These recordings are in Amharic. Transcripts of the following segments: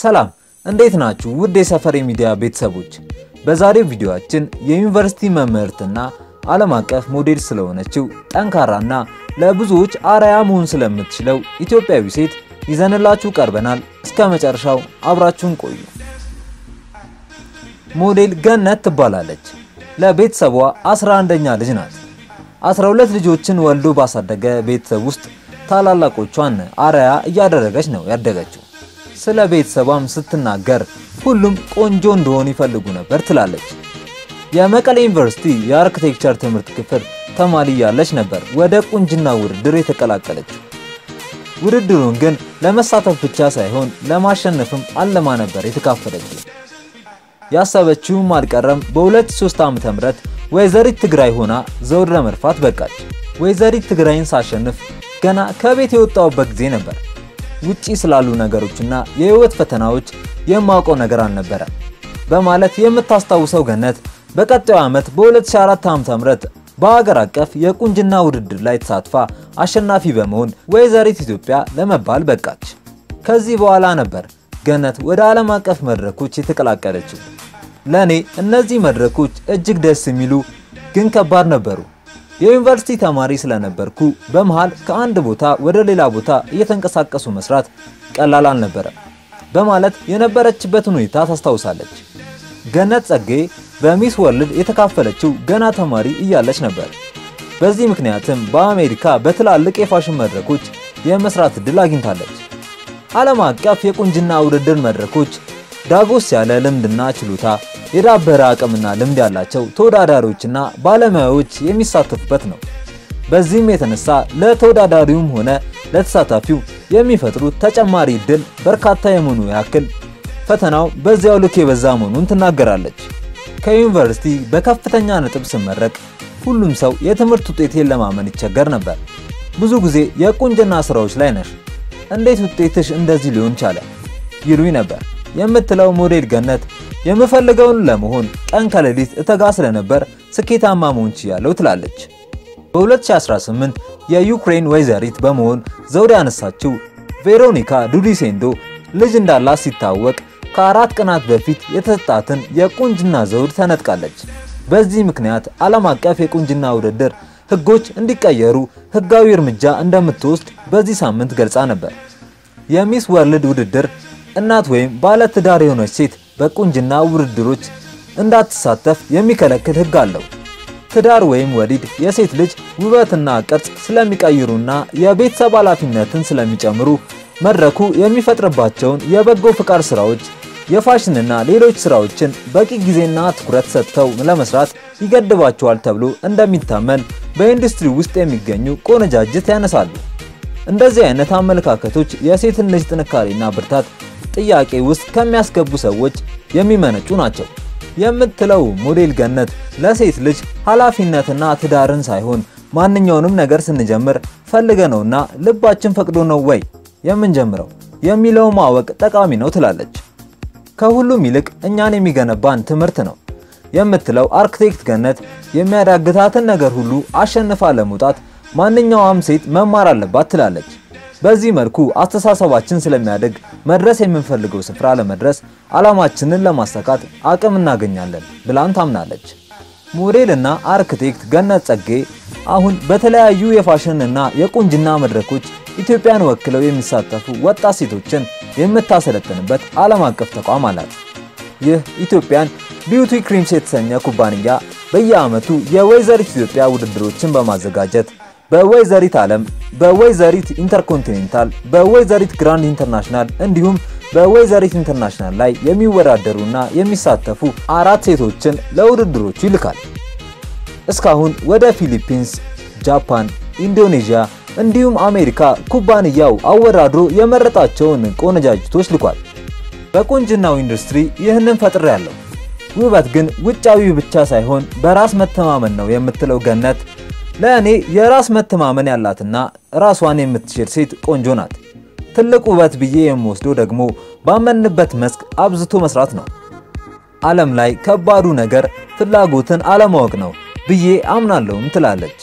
ሰላም እንዴት ናችሁ? ውድ የሰፈሬ ሚዲያ ቤተሰቦች፣ በዛሬው ቪዲዮአችን የዩኒቨርሲቲ መምህርትና ዓለም አቀፍ ሞዴል ስለሆነችው ጠንካራና ለብዙዎች አርአያ መሆን ስለምትችለው ኢትዮጵያዊ ሴት ይዘንላችሁ ቀርበናል። እስከ መጨረሻው አብራችሁን ቆዩ። ሞዴል ገነት ትባላለች። ለቤተሰቧ 11ኛ ልጅ ናት። 12 ልጆችን ወልዶ ባሳደገ ቤተሰብ ውስጥ ታላላቆቿን አርአያ እያደረገች ነው ያደገችው። ስለ ቤተሰቧም ስትናገር ሁሉም ቆንጆ እንደሆን ይፈልጉ ነበር ትላለች። የመቀሌ ዩኒቨርሲቲ የአርክቴክቸር ትምህርት ክፍል ተማሪ ያለች ነበር ወደ ቁንጅና ውድድር የተቀላቀለችው። ውድድሩን ግን ለመሳተፍ ብቻ ሳይሆን ለማሸነፍም አለማ ነበር የተካፈለችው። ያሰበችውም አልቀረም። በ2003 ዓ.ም ወይዘሪት ትግራይ ሆና ዘውድ ለመድፋት በቃች። ወይዘሪት ትግራይን ሳሸንፍ ገና ከቤት የወጣሁበት ጊዜ ነበር። ውጪ ስላሉ ነገሮችና የህይወት ፈተናዎች የማውቀው ነገር አልነበረም በማለት የምታስታውሰው ገነት በቀጣዩ ዓመት በ2004 ዓ.ም በሀገር አቀፍ የቁንጅና ውድድር ላይ ተሳትፋ አሸናፊ በመሆን ወይዘሪት ኢትዮጵያ ለመባል በቃች። ከዚህ በኋላ ነበር ገነት ወደ ዓለም አቀፍ መድረኮች የተቀላቀለችው። ለኔ እነዚህ መድረኮች እጅግ ደስ የሚሉ ግን ከባድ ነበሩ። የዩኒቨርሲቲ ተማሪ ስለነበርኩ በመሃል ከአንድ ቦታ ወደ ሌላ ቦታ እየተንቀሳቀሱ መስራት ቀላል አልነበረም በማለት የነበረችበትን ሁኔታ ታስታውሳለች። ገነት ጸጌ በሚስ ወርልድ የተካፈለችው ገና ተማሪ እያለች ነበር። በዚህ ምክንያትም በአሜሪካ በትላልቅ የፋሽን መድረኮች የመስራት እድል አግኝታለች። ዓለም አቀፍ የቁንጅና ውድድር መድረኮች ዳጎስ ያለ ልምድና ችሎታ፣ የዳበረ አቅምና ልምድ ያላቸው ተወዳዳሪዎችና ባለሙያዎች የሚሳተፉበት ነው። በዚህም የተነሳ ለተወዳዳሪውም ሆነ ለተሳታፊው የሚፈጥሩት ተጨማሪ እድል በርካታ የመሆኑ ያክል ፈተናው በዚያው ልክ የበዛ መሆኑን ትናገራለች። ከዩኒቨርሲቲ በከፍተኛ ነጥብ ስመረቅ ሁሉም ሰው የትምህርት ውጤቴን ለማመን ይቸገር ነበር። ብዙ ጊዜ የቁንጅና ስራዎች ላይ ነሽ፣ እንዴት ውጤትሽ እንደዚህ ሊሆን ቻለ ይሉኝ ነበር የምትለው ሞዴል ገነት የምፈልገውን ለመሆን ቀን ከሌሊት እተጋ ስለነበር ስኬታማ መሆን ችያለሁ ትላለች። በ2018 የዩክሬን ወይዘሪት በመሆን ዘውድ ያነሳችው ቬሮኒካ ዱዲሴንዶ ልጅ እንዳላት ሲታወቅ ከአራት ቀናት በፊት የተሰጣትን የቁንጅና ዘውድ ተነጥቃለች። በዚህ ምክንያት ዓለም አቀፍ የቁንጅና ውድድር ሕጎች እንዲቀየሩ ሕጋዊ እርምጃ እንደምትወስድ በዚህ ሳምንት ገልጻ ነበር። የሚስ ወርልድ ውድድር እናት ወይም ባለ ትዳር የሆነች ሴት በቁንጅና ውድድሮች እንዳትሳተፍ የሚከለክል ሕግ አለው። ትዳር ወይም ወሊድ የሴት ልጅ ውበትና ቅርጽ ስለሚቀይሩና የቤተሰብ ኃላፊነትን ስለሚጨምሩ መድረኩ የሚፈጥርባቸውን የበጎ ፍቃድ ስራዎች፣ የፋሽንና ሌሎች ስራዎችን በቂ ጊዜና ትኩረት ሰጥተው ለመስራት ይገድባቸዋል ተብሎ እንደሚታመን በኢንዱስትሪ ውስጥ የሚገኙ ቆነጃጅት ያነሳሉ። እንደዚህ አይነት አመለካከቶች የሴትን ልጅ ጥንካሬና ብርታት ጥያቄ ውስጥ ከሚያስገቡ ሰዎች የሚመነጩ ናቸው የምትለው ሞዴል ገነት ለሴት ልጅ ኃላፊነትና ትዳርን ሳይሆን ማንኛውንም ነገር ስንጀምር ፈልገ ነውና ልባችን ፈቅዶ ነው ወይ የምንጀምረው የሚለው ማወቅ ጠቃሚ ነው ትላለች። ከሁሉም ይልቅ እኛን የሚገነባን ትምህርት ነው የምትለው አርክቴክት ገነት የሚያዳግታትን ነገር ሁሉ አሸንፋ ለመውጣት ማንኛውም ሴት መማር አለባት ትላለች። በዚህ መልኩ አስተሳሰባችን ስለሚያድግ መድረስ የምንፈልገው ስፍራ ለመድረስ ዓላማችንን ለማሳካት አቅም እናገኛለን ብላን ታምናለች። ሞዴል እና አርክቴክት ገነት ጸጌ አሁን በተለያዩ የፋሽን እና የቁንጅና መድረኮች ኢትዮጵያን ወክለው የሚሳተፉ ወጣት ሴቶችን የምታሰለጥንበት ዓለም አቀፍ ተቋም አላት። ይህ ኢትዮጵያን ቢዩቲ ክሪምስ የተሰኘ ኩባንያ በየዓመቱ የወይዘሪት ኢትዮጵያ ውድድሮችን በማዘጋጀት በወይዘሪት ዓለም፣ በወይዘሪት ኢንተርኮንቲኔንታል፣ በወይዘሪት ግራንድ ኢንተርናሽናል እንዲሁም በወይዘሪት ኢንተርናሽናል ላይ የሚወዳደሩና የሚሳተፉ አራት ሴቶችን ለውድድሮቹ ይልካል። እስካሁን ወደ ፊሊፒንስ፣ ጃፓን፣ ኢንዶኔዥያ እንዲሁም አሜሪካ ኩባንያው አወዳድሮ የመረጣቸውን ቆነጃጅቶች ልኳል። በቁንጅናው ኢንዱስትሪ ይህንን ፈጥሬያለሁ። ውበት ግን ውጫዊ ብቻ ሳይሆን በራስ መተማመን ነው የምትለው ገነት ለእኔ የራስ መተማመን ያላትና ራሷን የምትችል ሴት ቆንጆ ናት። ትልቅ ውበት ብዬ የምወስደው ደግሞ ባመንበት መስክ አብዝቶ መስራት ነው። ዓለም ላይ ከባዱ ነገር ፍላጎትን አለማወቅ ነው ብዬ አምናለሁም ትላለች።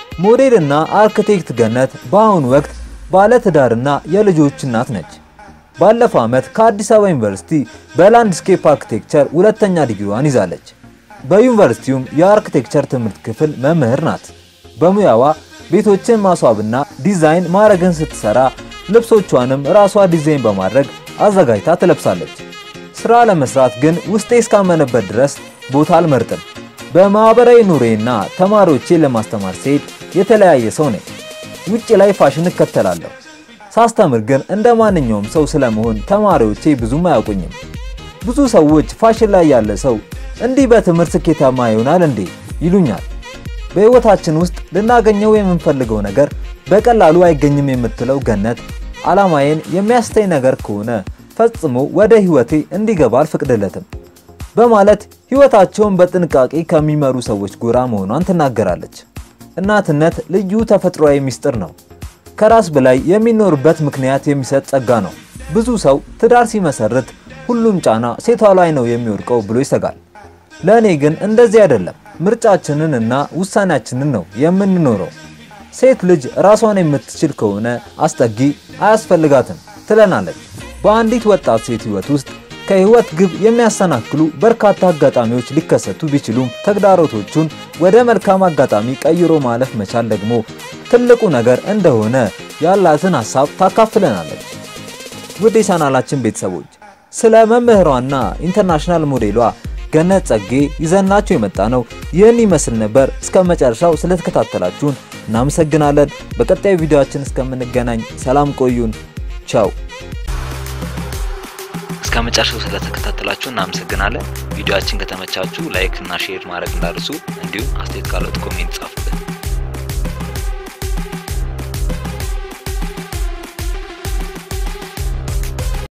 ሞዴልና አርክቴክት ገነት በአሁኑ ወቅት ባለ ትዳርና የልጆች እናት ነች። ባለፈው ዓመት ከአዲስ አበባ ዩኒቨርሲቲ በላንድስኬፕ አርኪቴክቸር ሁለተኛ ዲግሪዋን ይዛለች። በዩኒቨርሲቲውም የአርኪቴክቸር ትምህርት ክፍል መምህር ናት። በሙያዋ ቤቶችን ማስዋብና ዲዛይን ማድረግን ስትሰራ ልብሶቿንም ራሷ ዲዛይን በማድረግ አዘጋጅታ ትለብሳለች። ስራ ለመስራት ግን ውስጤ እስካመነበት ድረስ ቦታ አልመርጥም። በማህበራዊ ኑሬና ተማሪዎቼን ለማስተማር ስሄድ የተለያየ ሰው ነኝ። ውጭ ላይ ፋሽን እከተላለሁ። ሳስተምር ግን እንደ ማንኛውም ሰው ስለመሆን ተማሪዎቼ ብዙም አያውቁኝም። ብዙ ሰዎች ፋሽን ላይ ያለ ሰው እንዲህ በትምህርት ስኬታማ ይሆናል እንዴ ይሉኛል። በህይወታችን ውስጥ ልናገኘው የምንፈልገው ነገር በቀላሉ አይገኝም የምትለው ገነት ዓላማዬን የሚያስተኝ ነገር ከሆነ ፈጽሞ ወደ ህይወቴ እንዲገባ አልፈቅድለትም በማለት ህይወታቸውን በጥንቃቄ ከሚመሩ ሰዎች ጎራ መሆኗን ትናገራለች። እናትነት ልዩ ተፈጥሯዊ ምስጢር ነው። ከራስ በላይ የሚኖርበት ምክንያት የሚሰጥ ጸጋ ነው። ብዙ ሰው ትዳር ሲመሰርት ሁሉም ጫና ሴቷ ላይ ነው የሚወድቀው ብሎ ይሰጋል። ለእኔ ግን እንደዚህ አይደለም። ምርጫችንን እና ውሳኔያችንን ነው የምንኖረው። ሴት ልጅ ራሷን የምትችል ከሆነ አስጠጊ አያስፈልጋትም ትለናለች። በአንዲት ወጣት ሴት ህይወት ውስጥ ከህይወት ግብ የሚያሰናክሉ በርካታ አጋጣሚዎች ሊከሰቱ ቢችሉም ተግዳሮቶቹን ወደ መልካም አጋጣሚ ቀይሮ ማለፍ መቻል ደግሞ ትልቁ ነገር እንደሆነ ያላትን ሀሳብ ታካፍለናለች። ውድ የቻናላችን ቤተሰቦች ስለ መምህሯና ኢንተርናሽናል ሞዴሏ ገነት ጸጌ ይዘናችሁ የመጣ ነው ይህን ይመስል ነበር። እስከ መጨረሻው ስለተከታተላችሁን እናመሰግናለን። በቀጣዩ ቪዲዮአችን እስከምንገናኝ ሰላም ቆዩን። ቻው። እስከ መጨረሻው ስለተከታተላችሁ እናመሰግናለን። ቪዲዮአችን ከተመቻችሁ ላይክ እና ሼር ማድረግ እንዳርሱ፣ እንዲሁም አስተያየት ካለት ኮሜንት ጻፉ።